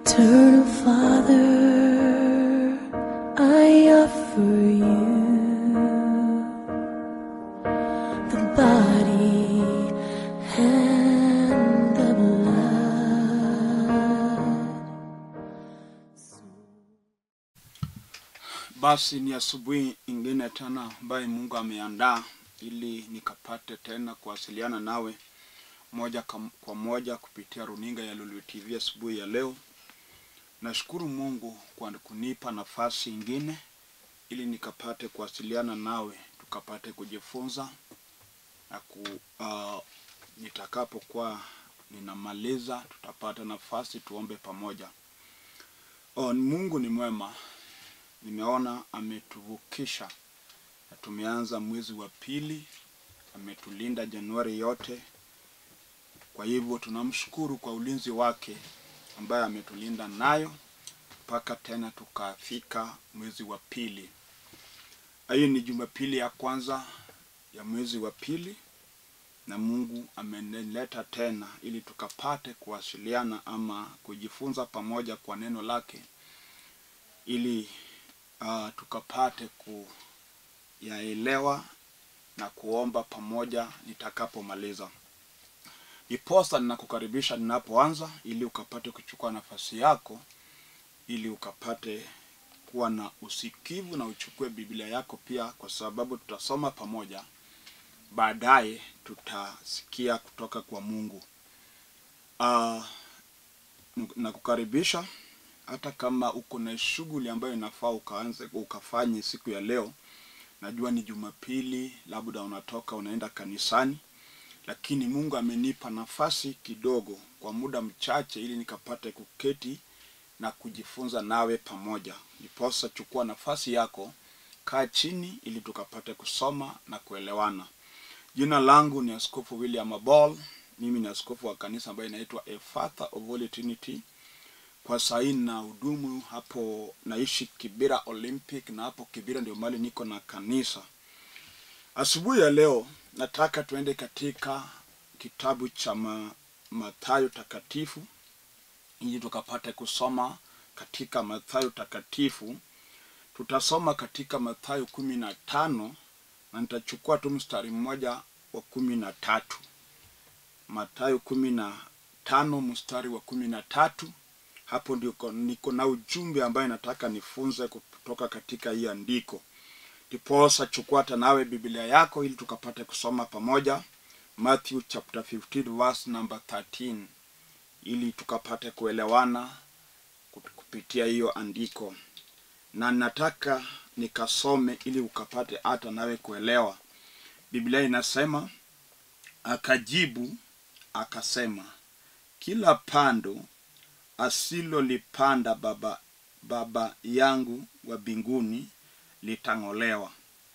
Eternal Father, I offer you the body and the blood. Basi ni asubuhi ingine tena ambaye Mungu ameandaa ili nikapate tena kuwasiliana nawe moja kam- kwa moja kupitia runinga ya Lulu TV asubuhi ya leo. Nashukuru Mungu kwa kunipa nafasi ingine ili nikapate kuwasiliana nawe tukapate kujifunza na ku uh, nitakapokuwa ninamaliza tutapata nafasi tuombe pamoja. Oh, Mungu ni mwema nimeona ametuvukisha na tumeanza mwezi wa pili, ametulinda Januari yote. Kwa hivyo tunamshukuru kwa ulinzi wake ambaye ametulinda nayo mpaka tena tukafika mwezi wa pili. Hii ni Jumapili ya kwanza ya mwezi wa pili, na Mungu amenileta tena ili tukapate kuwasiliana ama kujifunza pamoja kwa neno lake ili uh, tukapate kuyaelewa na kuomba pamoja nitakapomaliza. Niposa ninakukaribisha ninapoanza, ili ukapate kuchukua nafasi yako, ili ukapate kuwa na usikivu na uchukue Biblia yako pia, kwa sababu tutasoma pamoja. Baadaye tutasikia kutoka kwa Mungu. Uh, nakukaribisha hata kama uko na shughuli ambayo inafaa ukaanze ukafanye siku ya leo. Najua ni Jumapili, labda unatoka unaenda kanisani, lakini Mungu amenipa nafasi kidogo kwa muda mchache, ili nikapate kuketi na kujifunza nawe pamoja. Niposa chukua nafasi yako, kaa chini, ili tukapate kusoma na kuelewana. Jina langu ni Askofu William Abol. Mimi ni askofu wa kanisa ambayo inaitwa A Father of Holy Trinity kwa sahii na hudumu hapo, naishi Kibira Olympic, na hapo Kibira ndio mahali niko na kanisa. Asubuhi ya leo nataka tuende katika kitabu cha ma, Mathayo takatifu ili tukapate kusoma katika Mathayo takatifu. Tutasoma katika Mathayo kumi na tano na nitachukua tu mstari mmoja wa kumi na tatu. Mathayo kumi na tano mstari wa kumi na tatu hapo ndiko niko na ujumbe ambayo nataka nifunze kutoka katika hii andiko. Ndiposa chukua hata nawe Biblia yako ili tukapate kusoma pamoja Matthew chapter 15 verse number 13 ili tukapate kuelewana kup- kupitia hiyo andiko, na nataka nikasome ili ukapate hata nawe kuelewa. Biblia inasema, akajibu akasema, kila pando asilolipanda baba, baba yangu wa mbinguni litang'olewa.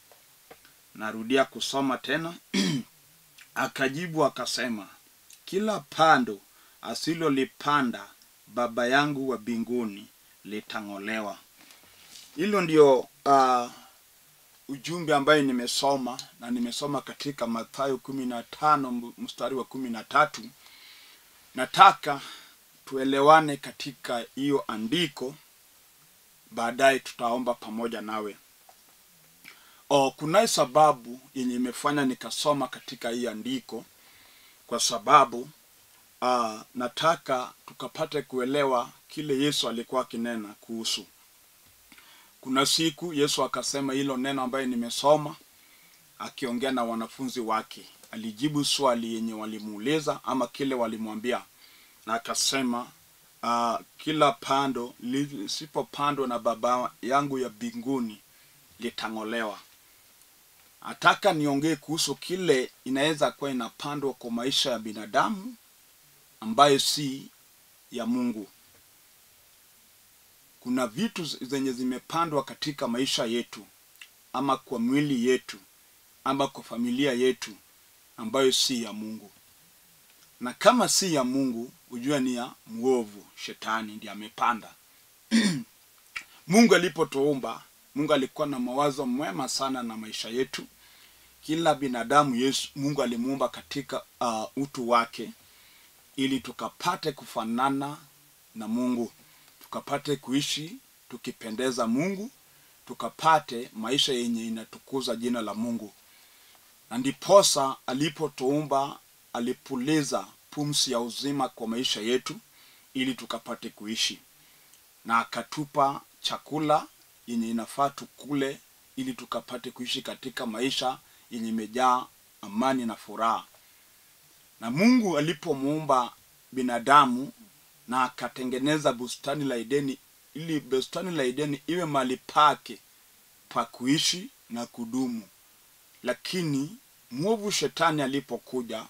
Narudia kusoma tena. Akajibu akasema, kila pando asilolipanda baba yangu wa mbinguni litang'olewa. Hilo ndio uh, ujumbe ambaye nimesoma na nimesoma katika Mathayo kumi na tano mstari wa kumi na tatu. Nataka tuelewane katika hiyo andiko, baadaye tutaomba pamoja nawe. O, kunaye sababu yenye imefanya nikasoma katika hii andiko, kwa sababu uh, nataka tukapate kuelewa kile Yesu alikuwa akinena kuhusu. Kuna siku Yesu akasema hilo neno ambaye nimesoma, akiongea na wanafunzi wake, alijibu swali yenye walimuuliza ama kile walimwambia na akasema uh, kila pando lisipopandwa na baba yangu ya mbinguni litang'olewa. Nataka niongee kuhusu kile inaweza kuwa inapandwa kwa maisha ya binadamu ambayo si ya Mungu. Kuna vitu zenye zimepandwa katika maisha yetu ama kwa mwili yetu ama kwa familia yetu ambayo si ya Mungu na kama si ya Mungu hujua ni ya mwovu, shetani ndiye amepanda. Mungu alipotuumba, Mungu alikuwa na mawazo mwema sana na maisha yetu. Kila binadamu Yesu, Mungu alimuumba katika uh, utu wake ili tukapate kufanana na Mungu. tukapate kuishi tukipendeza mungu tukapate maisha yenye inatukuza jina la mungu na ndiposa alipotuumba alipuliza pumsi ya uzima kwa maisha yetu ili tukapate kuishi na akatupa chakula yenye inafaa tukule ili tukapate kuishi katika maisha yenye imejaa amani na furaha na mungu alipomuumba binadamu na akatengeneza bustani la edeni ili bustani la edeni iwe mahali pake pa kuishi na kudumu lakini mwovu shetani alipokuja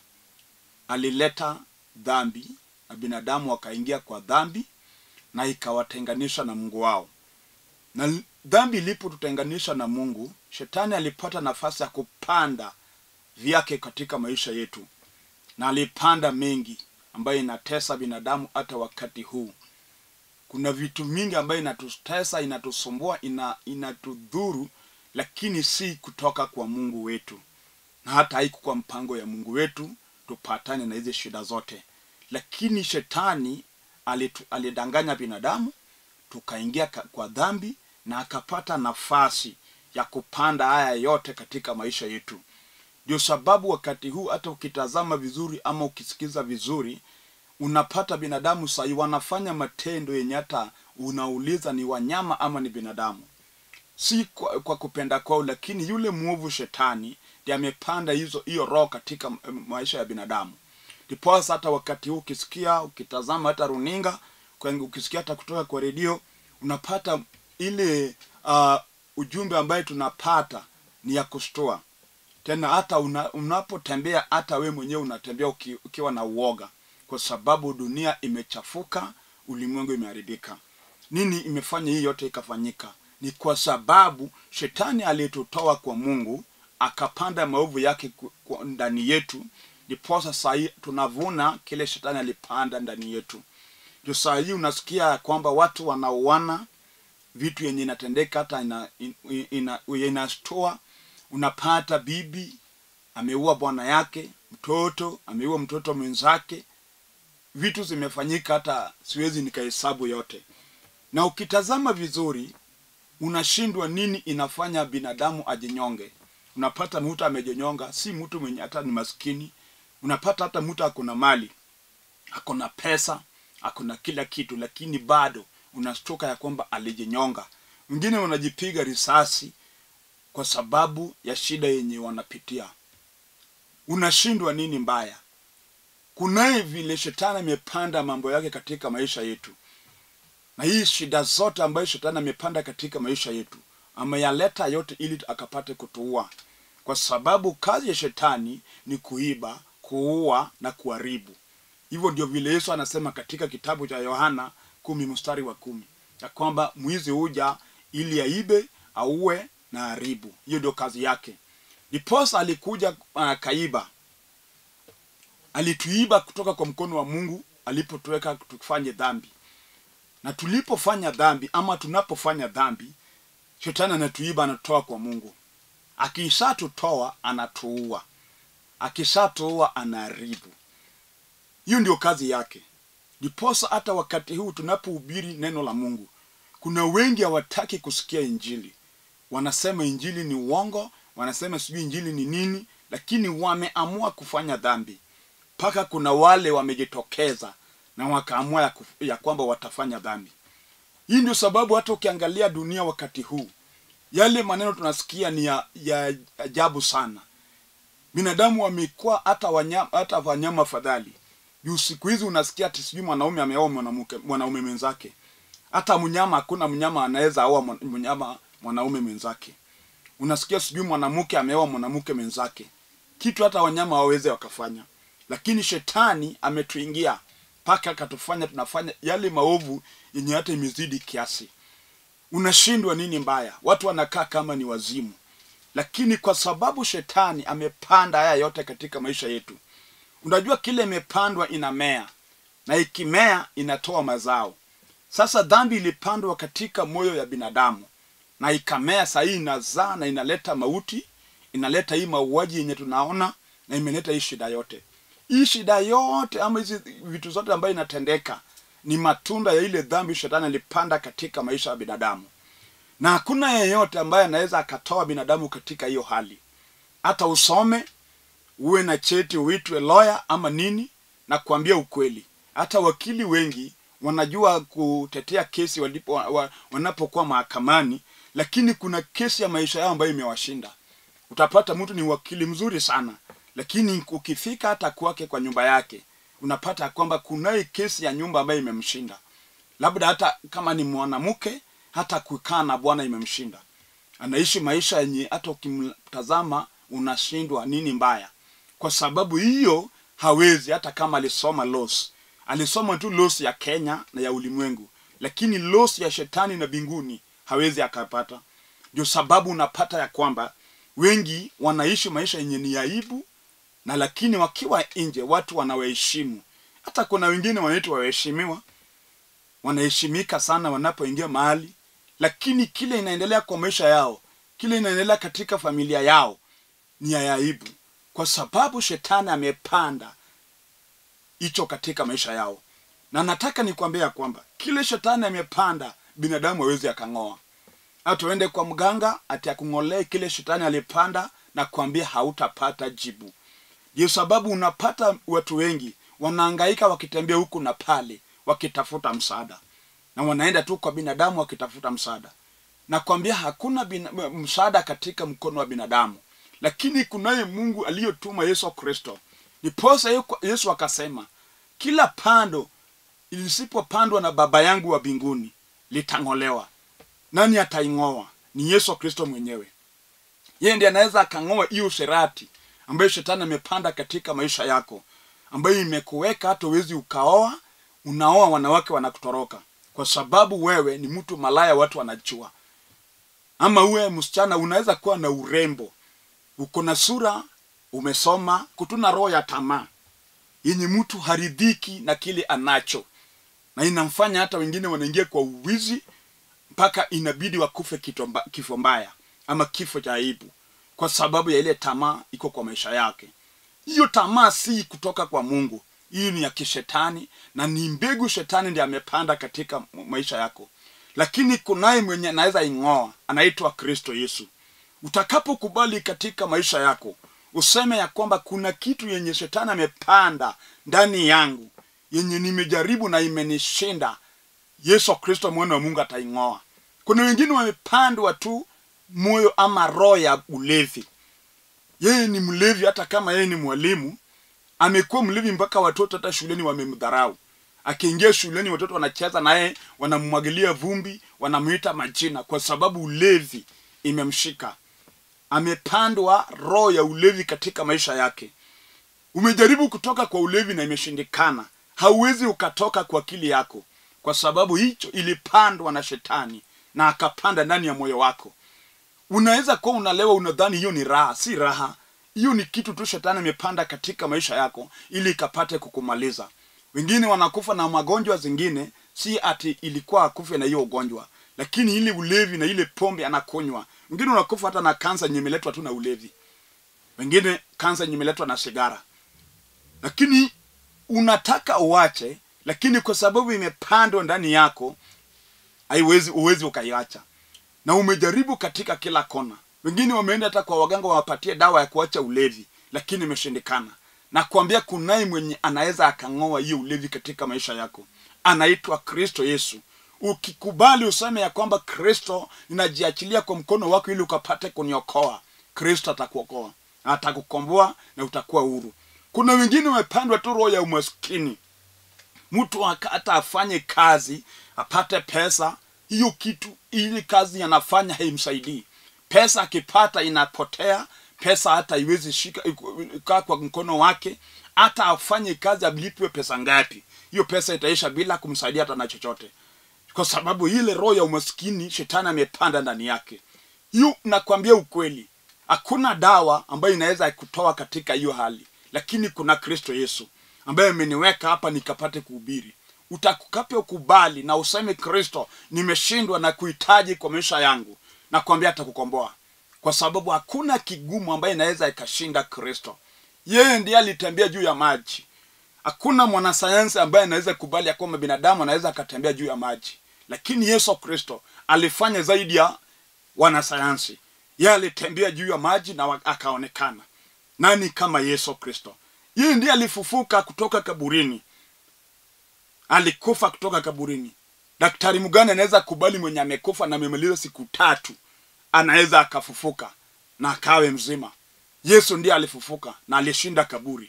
alileta dhambi na binadamu wakaingia kwa dhambi na ikawatenganisha na mungu wao na l- dhambi ilipotutenganisha na mungu shetani alipata nafasi ya kupanda vyake katika maisha yetu na alipanda mengi ambayo inatesa binadamu hata wakati huu kuna vitu mingi ambayo inatutesa inatusumbua ina, inatudhuru lakini si kutoka kwa mungu wetu na hata haikukuwa mpango ya mungu wetu tupatane na hizi shida zote lakini shetani alitu, alidanganya binadamu tukaingia ka- kwa dhambi na akapata nafasi ya kupanda haya yote katika maisha yetu ndio sababu wakati huu hata ukitazama vizuri ama ukisikiza vizuri unapata binadamu sahii wanafanya matendo yenye hata unauliza ni wanyama ama ni binadamu si kwa, kwa kupenda kwao lakini yule mwovu shetani ndi amepanda hizo hiyo roho katika m- maisha ya binadamu ndiposa hata wakati huu ukisikia ukitazama hata runinga kwenye- ukisikia hata kutoka kwa redio unapata ile uh, ujumbe ambaye tunapata ni ya kushtua tena hata una, unapotembea hata we mwenyewe unatembea uki, ukiwa na uoga kwa sababu dunia imechafuka ulimwengu imeharibika nini imefanya hii yote ikafanyika ni kwa sababu shetani aliyetutoa kwa mungu akapanda maovu yake ku- ku- ndani yetu ndiposa sahii tunavuna kile shetani alipanda ndani yetu ndio saa hii unasikia ya kwamba watu wanauana vitu yenye inatendeka hata ina, ina, ina, inashtua unapata bibi ameua bwana yake mtoto ameua mtoto mwenzake vitu zimefanyika hata siwezi nikahesabu yote na ukitazama vizuri unashindwa nini inafanya binadamu ajinyonge unapata mtu amejinyonga si mtu mwenye hata ni maskini unapata hata mtu akona mali akona pesa akona kila kitu lakini bado unashtuka ya kwamba alijinyonga wengine wanajipiga risasi kwa sababu ya shida yenye wanapitia unashindwa nini mbaya kunaye vile shetani amepanda mambo yake katika maisha yetu na hii shida zote ambayo shetani amepanda katika maisha yetu ameyaleta yote ili akapate kutuua kwa sababu kazi ya shetani ni kuiba kuua na kuharibu hivyo ndio vile yesu anasema katika kitabu cha yohana kumi mstari wa kumi ya kwamba mwizi huja ili aibe auwe na haribu hiyo ndio kazi yake ndiposa alikuja akaiba alituiba kutoka kwa mkono wa mungu alipotuweka tufanye dhambi na tulipofanya dhambi ama tunapofanya dhambi shetani anatuiba anatoa kwa mungu akishatutoa anatuua akishatuua anaharibu hiyo ndio kazi yake ndiposa hata wakati huu tunapohubiri neno la mungu kuna wengi hawataki kusikia injili wanasema injili ni uongo wanasema sijui injili ni nini lakini wameamua kufanya dhambi mpaka kuna wale wamejitokeza na wakaamua ya, kuf- ya kwamba watafanya dhambi hii ndio sababu hata ukiangalia dunia wakati huu yale maneno tunasikia ni ya, ya ajabu sana binadamu wamekuwa hata wanyama, hata wanyama fadhali juu siku hizi unasikia ati sijui mwanaume ameoa mwanamke mwanaume mwenzake hata mnyama hakuna mnyama anaweza aoa mwan- mnyama mwanaume mwenzake unasikia sijui mwanamke ameoa mwanamke mwenzake kitu hata wanyama waweze wakafanya lakini shetani ametuingia mpaka akatufanya tunafanya yale maovu yenye hata imezidi kiasi unashindwa nini mbaya watu wanakaa kama ni wazimu lakini kwa sababu shetani amepanda haya yote katika maisha yetu unajua kile imepandwa inamea na ikimea inatoa mazao sasa dhambi ilipandwa katika moyo ya binadamu na ikamea sahii inazaa na inaleta mauti inaleta hii mauaji yenye tunaona na imeleta hii shida yote hii shida yote ama hizi vitu zote ambayo inatendeka ni matunda ya ile dhambi shetani alipanda katika maisha ya binadamu na hakuna yeyote ambaye anaweza akatoa binadamu katika hiyo hali hata usome uwe na cheti uitwe lawyer ama nini na kuambia ukweli hata wakili wengi wanajua kutetea kesi walipo, wa, wanapokuwa mahakamani lakini kuna kesi ya maisha yao ambayo imewashinda utapata mtu ni wakili mzuri sana lakini ukifika hata kwake kwa nyumba yake unapata kwamba kunaye kesi ya nyumba ambayo imemshinda labda hata kama ni mwanamke hata kukaa na bwana imemshinda anaishi maisha yenye hata ukimtazama unashindwa nini mbaya kwa sababu hiyo hawezi hata kama alisoma laws alisoma tu laws ya kenya na ya ulimwengu lakini laws ya shetani na binguni hawezi akapata ndio sababu unapata ya kwamba wengi wanaishi maisha yenye ni aibu na lakini wakiwa nje watu wanawaheshimu hata kuna wengine wanaitwa waheshimiwa wanaheshimika sana wanapoingia mahali lakini kile inaendelea kwa maisha yao kile inaendelea katika familia yao ni ya aibu kwa sababu shetani amepanda hicho katika maisha yao na nataka nikwambia ya kwamba kile shetani amepanda binadamu hawezi akang'oa hata uende kwa mganga ati akung'olee kile shetani alipanda na kuambia hautapata jibu ndio sababu unapata watu wengi wanaangaika wakitembea huku na pale wakitafuta msaada na wanaenda tu kwa binadamu wakitafuta msaada na kwambia hakuna bina, msaada katika mkono wa binadamu lakini kunaye mungu aliyotuma yesu kristo niposa yesu akasema kila pando lisipopandwa na baba yangu wa mbinguni litang'olewa nani ataing'oa ni yesu kristo mwenyewe yeye ndiye anaweza akang'oa hiyo sherati ambayo shetani amepanda katika maisha yako ambayo imekuweka hata uwezi ukaoa unaoa wanawake wanakutoroka kwa sababu wewe ni mtu malaya watu wanajua ama uwe msichana unaweza kuwa na urembo uko na sura umesoma kutuna roho ya tamaa yenye mtu haridhiki na kile anacho na inamfanya hata wengine wanaingia kwa uwizi mpaka inabidi wakufe kifo mbaya ama kifo cha aibu kwa sababu ya ile tamaa iko kwa maisha yake hiyo tamaa si kutoka kwa mungu hii ni ya kishetani na ni mbegu shetani ndi amepanda katika maisha yako lakini kunaye mwenye anaweza ing'oa anaitwa kristo yesu utakapokubali katika maisha yako useme ya kwamba kuna kitu yenye shetani amepanda ndani yangu yenye nimejaribu na imenishinda yesu kristo mwana wa mungu ataing'oa kuna wengine wamepandwa tu moyo ama roho ya ulevi yeye ni mlevi hata kama yeye ni mwalimu amekuwa mlevi mpaka watoto hata shuleni wamemdharau akiingia shuleni watoto wanacheza naye wanamwagilia vumbi wanamwita majina kwa sababu ulevi imemshika amepandwa roho ya ulevi katika maisha yake umejaribu kutoka kwa ulevi na imeshindikana hauwezi ukatoka kwa akili yako kwa sababu hicho ilipandwa na shetani na akapanda ndani ya moyo wako unaweza kuwa unalewa unadhani hiyo ni raha si raha hiyo ni kitu tu shetani amepanda katika maisha yako ili ikapate kukumaliza wengine wanakufa na magonjwa zingine si ati ilikuwa akufe na hiyo ugonjwa lakini ile ulevi na ile pombe anakunywa wengine unakufa hata na kansa yenye imeletwa tu na ulevi wengine kansa yenye imeletwa na sigara lakini unataka uache lakini kwa sababu imepandwa ndani yako haiwezi uwezi ukaiacha na umejaribu katika kila kona wengine wameenda hata kwa waganga wawapatie dawa ya kuacha ulevi lakini imeshindikana na kuambia kunaye mwenye anaweza akang'oa hiyo ulevi katika maisha yako anaitwa kristo yesu ukikubali useme ya kwamba kristo ninajiachilia kwa mkono wako ili ukapate kuniokoa kristo atakuokoa atakukomboa na utakuwa huru kuna wengine wamepandwa tu roho ya umaskini mtu hata afanye kazi apate pesa hiyo kitu ili kazi anafanya haimsaidii pesa akipata inapotea pesa hata iwezi shika kaa kwa mkono wake hata afanye kazi alipwe pesa ngapi hiyo pesa itaisha bila kumsaidia hata na chochote kwa sababu ile roho ya umaskini shetani amepanda ndani yake hiyo nakwambia ukweli hakuna dawa ambayo inaweza kutoa katika hiyo hali lakini kuna kristo yesu ambaye ameniweka hapa nikapate kuhubiri utakapo kubali na useme kristo nimeshindwa na kuhitaji kwa maisha yangu na kuambia atakukomboa kwa sababu hakuna kigumu ambaye inaweza ikashinda kristo yeye ndiye alitembea juu ya maji hakuna mwanasayansi ambaye anaweza kubali ya kwamba binadamu anaweza akatembea juu ya maji lakini yesu kristo alifanya zaidi ya wanasayansi ye alitembea juu ya maji na wa- akaonekana nani kama yesu kristo yeye ndiye alifufuka kutoka kaburini alikufa kutoka kaburini daktari mgani anaweza kubali mwenye amekufa na amemaliza siku tatu anaweza akafufuka na akawe mzima yesu ndiye alifufuka na alishinda kaburi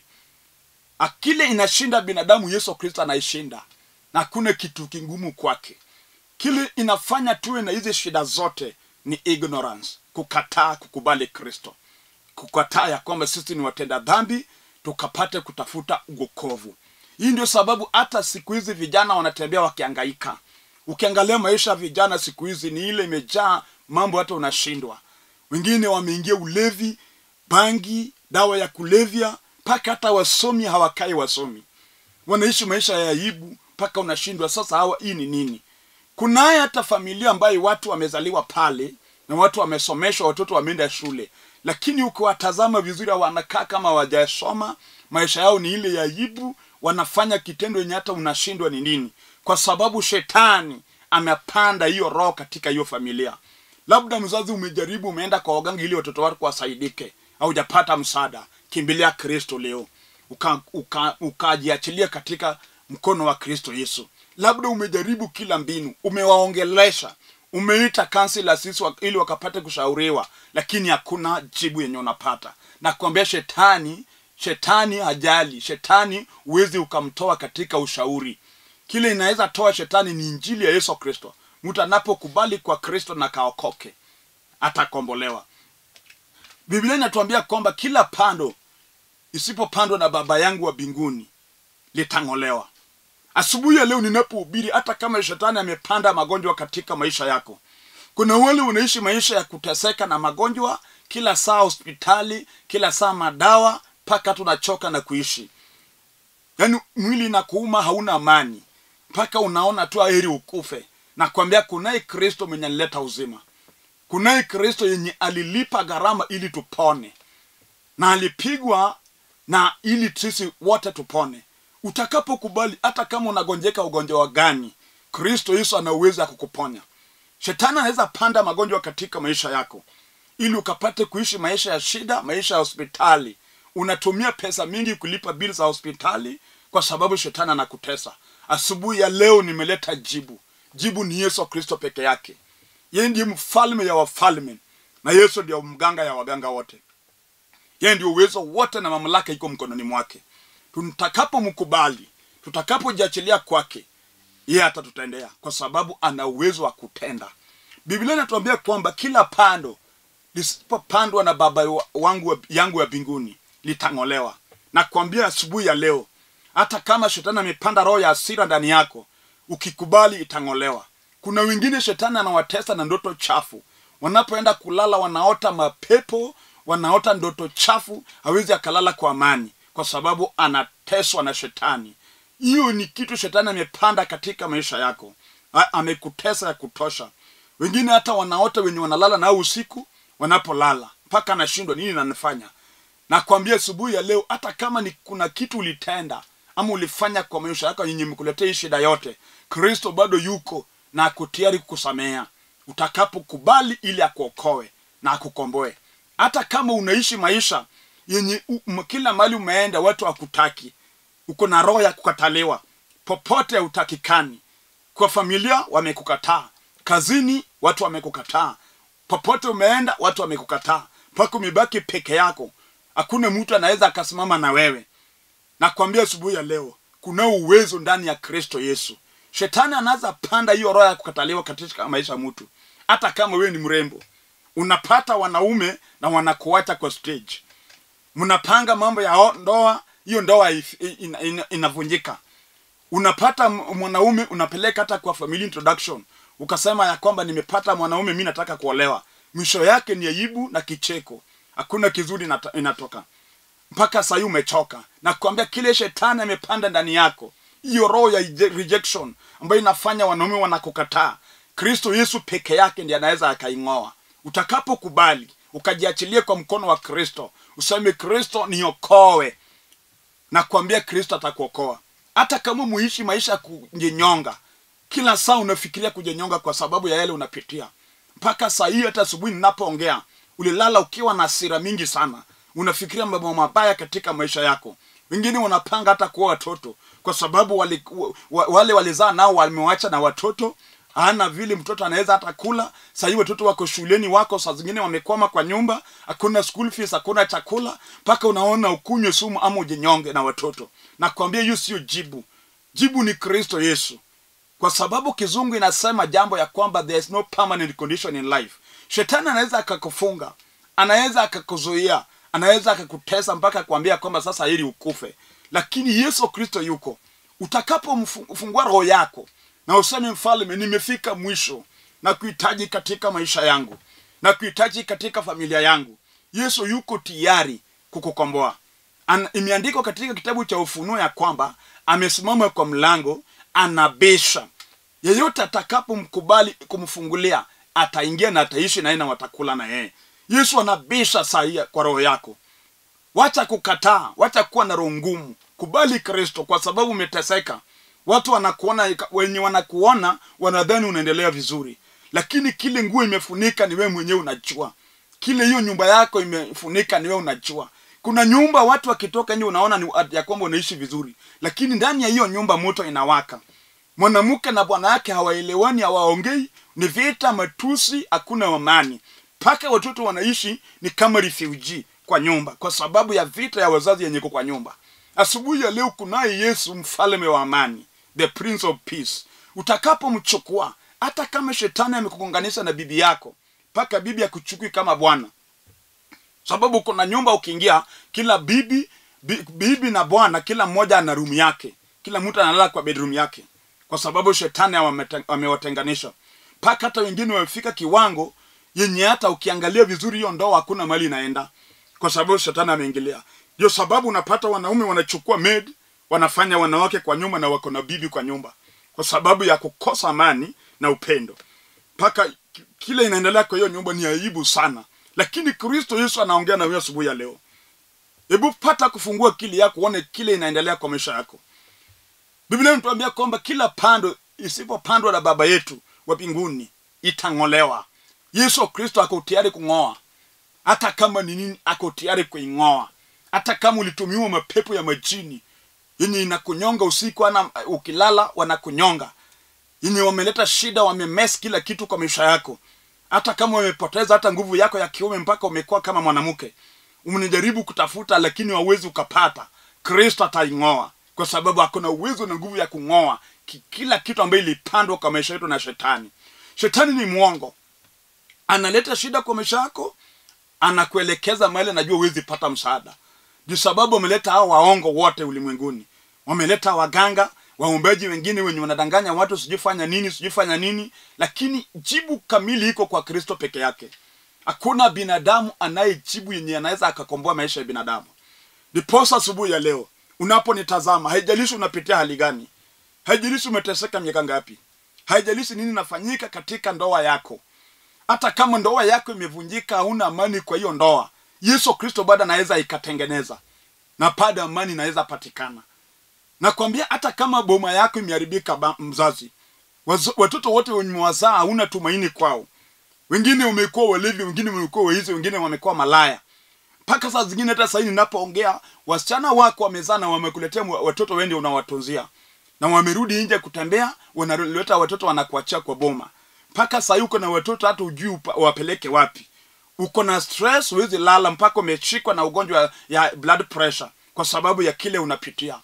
akile inashinda binadamu yesu kristo anaishinda na hakuna kitu kingumu kwake kile inafanya tuwe na hizi shida zote ni ignorance kukataa kukubali kristo kukataa ya kwamba sisi ni watenda dhambi tukapate kutafuta uokovu hii ndio sababu hata siku hizi vijana wanatembea wakiangaika ukiangalia maisha ya vijana siku hizi ni ile imejaa mambo hata unashindwa wengine wameingia ulevi bangi dawa ya kulevya mpaka hata wasomi hawakai wasomi wanaishi maisha ya aibu mpaka unashindwa sasa hawa hii ni nini kunaye hata familia ambayo watu wamezaliwa pale na watu wamesomeshwa watoto wameenda shule lakini ukiwatazama vizuri wanakaa kama wajasoma maisha yao ni ile ya aibu wanafanya kitendo yenye hata unashindwa ni nini kwa sababu shetani amepanda hiyo roho katika hiyo familia labda mzazi umejaribu umeenda kwa waganga ili watoto wako wasaidike haujapata msaada kimbilia kristo leo ukajiachilia uka, ukajiachilia katika mkono wa kristo yesu labda umejaribu kila mbinu umewaongelesha umeita kansila sisi wa- ili wakapate kushauriwa lakini hakuna jibu yenye unapata na kuambia shetani shetani hajali shetani huwezi ukamtoa katika ushauri kile inaweza toa shetani ni injili ya yesu kristo mtu anapokubali kwa kristo na kaokoke atakombolewa biblia inatuambia kwamba kila pando isipopandwa na baba yangu wa mbinguni litang'olewa asubuhi ya leo ninapohubiri hata kama shetani amepanda magonjwa katika maisha yako kuna wale unaishi maisha ya kuteseka na magonjwa kila saa hospitali kila saa madawa mpaka tunachoka na kuishi yaani mwili na kuuma hauna amani mpaka unaona tu heri ukufe na kuambia kunaye kristo mwenye alileta uzima kunaye kristo yenye alilipa gharama ili tupone na alipigwa na ili sisi wote tupone utakapokubali hata kama unagonjeka ugonjwa wa gani kristo yesu ana uwezo ya kukuponya shetani anaweza panda magonjwa katika maisha yako ili ukapate kuishi maisha ya shida maisha ya hospitali unatumia pesa mingi kulipa bili za hospitali kwa sababu shetani anakutesa asubuhi ya leo nimeleta jibu jibu ni yesu kristo peke yake yeye ndiye mfalme ya wafalme na yesu ndio mganga ya waganga wote yeye ndio uwezo wote na mamlaka iko mkononi mwake tutakapomkubali tutakapojiachilia kwake yeye atatutendea kwa sababu ana uwezo wa kutenda biblia inatuambia kwamba kila pando lisipopandwa na baba wa- wangu wa- yangu ya mbinguni litang'olewa na kuambia asubuhi ya leo hata kama shetani amepanda roho ya asira ndani yako ukikubali itang'olewa kuna wengine shetani anawatesa na ndoto chafu wanapoenda kulala wanaota mapepo wanaota ndoto chafu hawezi akalala kwa amani kwa sababu anateswa na shetani hiyo ni kitu shetani amepanda katika maisha yako A- amekutesa ya kutosha wengine hata wanaota wenye wanalala nao usiku wanapolala mpaka anashindwa nini nanifanya nakwambia asubuhi ya leo hata kama ni kuna kitu ulitenda ama ulifanya kwa maisha yako yenye mkuletea hii shida yote kristo bado yuko na ako tayari kukusamea utakapokubali ili akuokoe na akukomboe hata kama unaishi maisha yenye u- m- kila mahali umeenda watu hakutaki uko na roho ya kukataliwa popote hautakikani kwa familia wamekukataa kazini watu wamekukataa popote umeenda watu wamekukataa mpaka umebaki peke yako hakuna mtu anaweza akasimama na wewe nakwambia asubuhi ya leo kuna uwezo ndani ya kristo yesu shetani anaweza panda hiyo roho ya kukataliwa katika maisha ya mtu hata kama wewe ni mrembo unapata wanaume na wanakuacha kwa stage mnapanga mambo ya o- ndoa hiyo ndoa if- ina- ina- inavunjika unapata m- mwanaume unapeleka hata kwa family introduction ukasema ya kwamba nimepata mwanaume mi nataka kuolewa mwisho yake ni aibu na kicheko hakuna kizuri inata- inatoka mpaka sahii umechoka na kuambia kile shetani amepanda ndani yako hiyo roho ya ije- rejection ambayo inafanya wanaume wanakukataa kristo yesu peke yake ndiye anaweza akaing'oa utakapokubali ukajiachilia kwa mkono wa kristo useme kristo niokoe nakwambia kristo atakuokoa hata kama muishi maisha ya kujinyonga kila saa unafikiria kujinyonga kwa sababu ya yale unapitia mpaka saa hii hata asubuhi ninapoongea ulilala ukiwa na hasira mingi sana unafikiria mambo mabaya katika maisha yako wengine wanapanga hata kuwa watoto kwa sababu wale, wa- wale walizaa nao wamewacha na watoto hana vile mtoto anaweza hata kula sahii watoto wako shuleni wako saa zingine wamekwama kwa nyumba hakuna school fees hakuna chakula mpaka unaona ukunywe sumu ama ujinyonge na watoto nakwambia hiyo sio jibu jibu ni kristo yesu kwa sababu kizungu inasema jambo ya kwamba there is no permanent condition in life shetani anaweza akakufunga anaweza akakuzuia anaweza akakutesa mpaka kuambia kwamba sasa ili ukufe lakini yesu kristo yuko utakapomfungua roho yako na useme mfalme nimefika mwisho na kuhitaji katika maisha yangu na kuhitaji katika familia yangu yesu yuko tayari kukukomboa An- imeandikwa katika kitabu cha ufunuo ya kwamba amesimama kwa mlango anabisha yeyote atakapomkubali kumfungulia ataingia na ataishi naye na watakula na yeye yesu anabisha saa hii kwa roho yako wacha kukataa wacha kuwa na roho ngumu kubali kristo kwa sababu umeteseka watu wanakuona wenye wanakuona wanadhani unaendelea vizuri lakini kile nguo imefunika ni wewe mwenyewe unajua kile hiyo nyumba yako imefunika ni wewe unajua kuna nyumba watu wakitoka nje unaona ni ya kwamba unaishi vizuri lakini ndani ya hiyo nyumba moto inawaka mwanamke na bwana yake hawaelewani hawaongei ni vita matusi hakuna amani mpaka watoto wanaishi ni kama refugee kwa nyumba kwa sababu ya vita ya wazazi yenye iko kwa nyumba asubuhi ya leo kunaye yesu mfalme wa amani the prince of peace utakapomchukua hata kama shetani amekugonganisha na bibi yako mpaka bibi akuchukui kama bwana sababu kuna nyumba ukiingia kila bibi bi, bibi na bwana kila mmoja ana rumu yake kila mtu analala kwa bedroom yake kwa sababu shetani amewate- amewatenganisha mpaka hata wengine wamefika kiwango yenye hata ukiangalia vizuri hiyo ndoa hakuna mali inaenda kwa sababu shetani ameingilia ndio sababu unapata wanaume wanachukua maid wanafanya wanawake kwa nyumba na wako na bibi kwa nyumba kwa sababu ya kukosa amani na upendo mpaka ki- kile inaendelea kwa hiyo nyumba ni aibu sana lakini kristo yesu anaongea na wewe asubuhi ya leo hebu pata kufungua akili yako uone kile inaendelea kwa maisha yako biblia inatuambia kwamba kila pando isipopandwa na baba yetu wa mbinguni itang'olewa yesu kristo ako tayari kung'oa hata kama ni nini ako tayari kuing'oa hata kama ulitumiwa mapepo ya majini yenye inakunyonga usiku ana ukilala wanakunyonga yenye wameleta shida wamemes kila kitu kwa maisha yako hata kama wamepoteza hata nguvu yako ya kiume mpaka umekuwa kama mwanamke umnijaribu kutafuta lakini wawezi ukapata kristo ataing'oa kwa sababu akona uwezo na nguvu ya kung'oa ki- kila kitu ambayo ilipandwa kwa maisha yetu na shetani shetani ni mwongo analeta shida kwa maisha yako anakuelekeza mahali anajua huwezi pata msaada ndio sababu wameleta hao waongo wote ulimwenguni wameleta waganga waombaji wengine wenye wanadanganya watu sijui fanya nini sijui fanya nini lakini jibu kamili iko kwa kristo peke yake hakuna binadamu anayejibu yenye anaweza akakomboa maisha ya binadamu ndiposa asubuhi ya leo unaponitazama haijalishi unapitia hali gani haijalishi umeteseka miaka ngapi haijalishi nini inafanyika katika ndoa yako hata kama ndoa yako imevunjika hauna amani kwa hiyo ndoa yesu kristo bado anaweza ikatengeneza na bado amani inaweza patikana nakwambia hata kama boma yako imeharibika ba- mzazi wazo- watoto wote wenye wazaa hauna tumaini kwao wengine wamekuwa walevi wengine wamekuwa waizi wengine wamekuwa malaya mpaka saa zingine hata sahii ninapoongea wasichana wako wamezaa na wamekuletea mwa- watoto wende unawatunzia na wamerudi nje kutembea wanaleta watoto wanakuachia kwa boma mpaka sahii uko na watoto hata ujui upa- wapeleke wapi uko na stress huwezi lala mpaka umeshikwa na ugonjwa ya blood pressure kwa sababu ya kile unapitia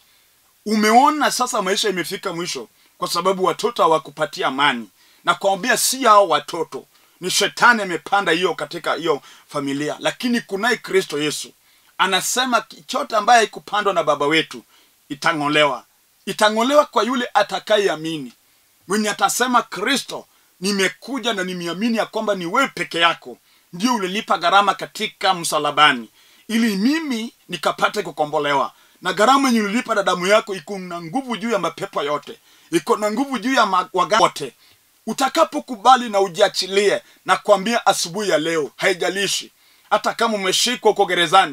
umeona sasa maisha imefika mwisho kwa sababu watoto hawakupatia amani na kuambia si hao watoto ni shetani amepanda hiyo katika hiyo familia lakini kunaye kristo yesu anasema chote ambaye haikupandwa na baba wetu itang'olewa itang'olewa kwa yule atakayeamini mwenye atasema kristo nimekuja na nimeamini ya kwamba ni wewe peke yako ndio ulilipa gharama katika msalabani ili mimi nikapate kukombolewa na gharama yenye ulilipa na damu yako iko na nguvu juu ya mapepo yote iko na nguvu juu ya ma- waganga wote utakapokubali na ujiachilie na kuambia asubuhi ya leo haijalishi hata kama umeshikwa uko gerezani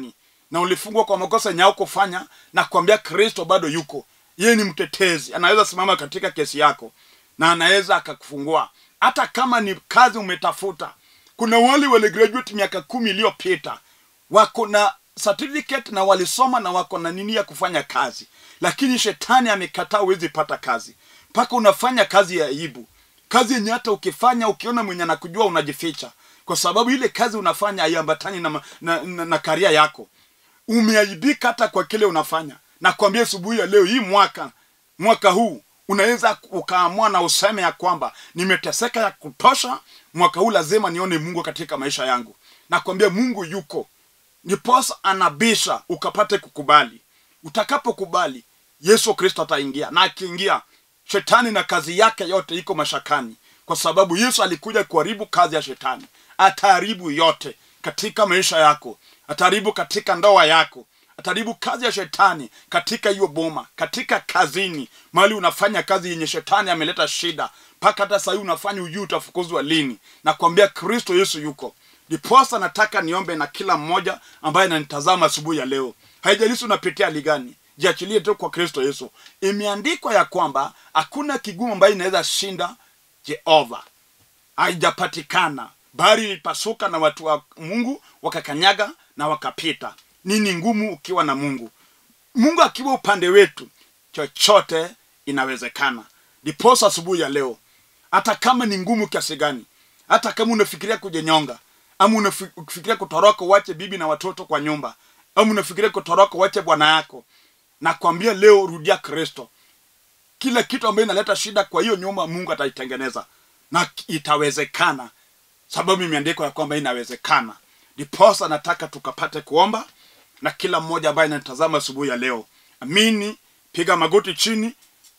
na ulifungwa kwa makosa yenye kufanya na kuambia kristo bado yuko yeye ni mtetezi anaweza simama katika kesi yako na anaweza akakufungua hata kama ni kazi umetafuta kuna wale wale graduate miaka kumi iliyopita wako na certificate na walisoma na wako na nini ya kufanya kazi lakini shetani amekataa huwezi pata kazi mpaka unafanya kazi ya aibu kazi yenye hata ukifanya ukiona mwenye anakujua unajificha kwa sababu ile kazi unafanya haiambatani na, ma- na, na, na karia yako umeaibika hata kwa kile unafanya na kuambia asubuhi ya leo hii mwaka mwaka huu unaweza ukaamua na useme ya kwamba nimeteseka ya kutosha mwaka huu lazima nione mungu katika maisha yangu na kuambia mungu yuko ndiposa anabisha ukapate kukubali utakapokubali yesu kristo ataingia na akiingia shetani na kazi yake yote iko mashakani kwa sababu yesu alikuja kuharibu kazi ya shetani ataharibu yote katika maisha yako ataharibu katika ndoa yako ataharibu kazi ya shetani katika hiyo boma katika kazini mahali unafanya kazi yenye shetani ameleta shida mpaka hata sahii unafanya ujuu utafukuzwa lini na kuambia kristo yesu yuko ndiposa nataka niombe na kila mmoja ambaye ananitazama asubuhi ya leo haijalishi unapitia hali gani jiachilie tu kwa kristo yesu imeandikwa ya kwamba hakuna kigumu ambaye inaweza shinda jehova haijapatikana bahari ilipasuka na watu wa mungu wakakanyaga na wakapita nini ngumu ukiwa na mungu mungu akiwa upande wetu chochote inawezekana ndiposa asubuhi ya leo hata kama ni ngumu kiasi gani hata kama unafikiria kujenyonga ama unafi- unafikiria kutoroka uache bibi na watoto kwa nyumba ama unafikiria kutoroka uache bwana yako nakwambia leo rudia kristo kila kitu ambayo inaleta shida kwa hiyo nyumba mungu ataitengeneza na itawezekana sababu imeandikwa ya kwamba inawezekana ndiposa nataka tukapate kuomba na kila mmoja ambaye anatazama asubuhi ya leo amini piga magoti chini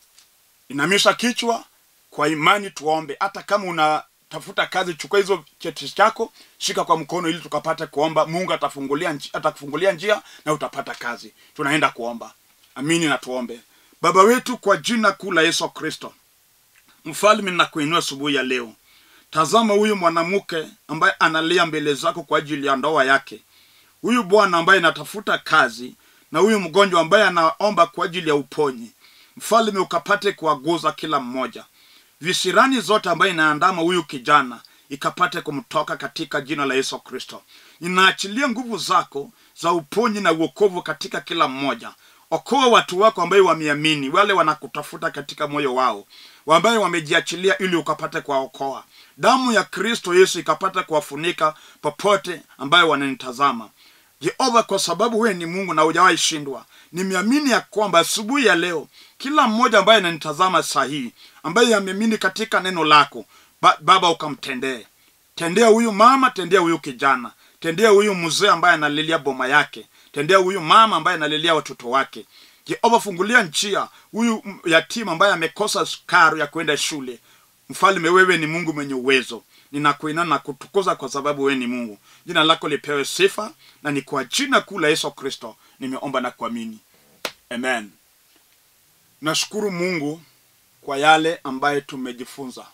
inamisha kichwa kwa imani tuombe hata kama unatafuta kazi chukua hizo cheti chako shika kwa mkono ili tukapate kuomba mungu atafungulia nji- atakufungulia njia na utapata kazi tunaenda kuomba amini na tuombe baba wetu kwa jina kuu la yesu kristo mfalme nakuinua asubuhi ya leo tazama huyu mwanamke ambaye analia mbele zako kwa ajili ya ndoa yake huyu bwana ambaye anatafuta kazi na huyu mgonjwa ambaye anaomba kwa ajili ya uponyi mfalme ukapate kuwaguza kila mmoja visirani zote ambayo inaandama huyu kijana ikapate kumtoka katika jina la yesu kristo ninaachilia nguvu zako za uponyi na uokovu katika kila mmoja okoa watu wako ambaye wameamini wale wanakutafuta katika moyo wao ambaye wamejiachilia ili ukapate kuwaokoa damu ya kristo yesu ikapata kuwafunika popote ambayo wananitazama jehova kwa sababu wewe ni mungu na hujawahi shindwa nimeamini ya kwamba asubuhi ya leo kila mmoja ambaye ananitazama sahihi ambaye ameamini katika neno lako ba, baba ukamtendee tendea huyu mama tendea huyu kijana tendea huyu mzee ambaye analilia boma yake tendea huyu mama ambaye analilia watoto wake jehova fungulia njia huyu m- yatima ambaye amekosa karo ya kwenda shule mfalme wewe ni mungu mwenye uwezo ninakuinana na kutukuza kwa sababu wewe ni mungu jina lako lipewe sifa na ni kwa jina kuu la yesu kristo nimeomba na kuamini amen nashukuru mungu kwa yale ambaye tumejifunza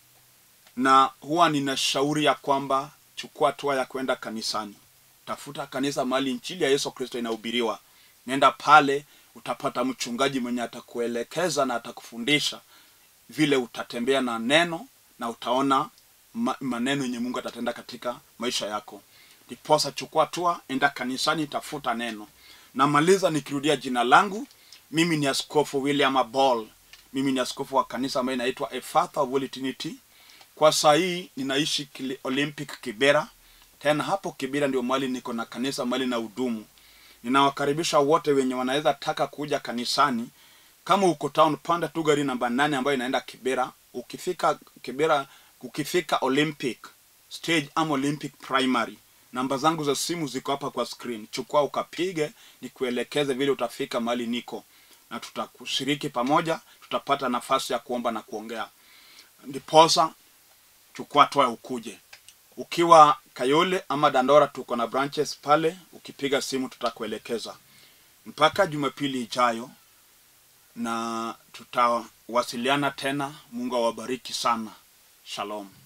na huwa ninashauri ya kwamba chukua hatua ya kwenda kanisani tafuta kanisa mahali injili ya yesu kristo inahubiriwa nenda pale utapata mchungaji mwenye atakuelekeza na atakufundisha vile utatembea na neno na utaona ma, maneno yenye mungu atatenda katika maisha yako ndiposa chukua hatua enda kanisani tafuta neno namaliza nikirudia jina langu mimi ni askofu william abol mimi ni askofu wa kanisa ambayo inaitwa a Father of Holy Trinity kwa saa hii ninaishi Kili- olympic kibera tena hapo kibera ndio mahali niko na kanisa mahali na hudumu ninawakaribisha wote wenye wanaweza taka kuja kanisani kama uko town panda tu gari namba nane ambayo inaenda kibera ukifika kibera ukifika olympic stage ama olympic primary namba zangu za simu ziko hapa kwa screen chukua ukapige nikuelekeze vile utafika mahali niko na tutakushiriki pamoja tutapata nafasi ya kuomba na kuongea ndiposa chukua toa ukuje ukiwa kayole ama dandora tuko na branches pale ukipiga simu tutakuelekeza mpaka jumapili ijayo na tutawasiliana tena mungu awabariki sana shalom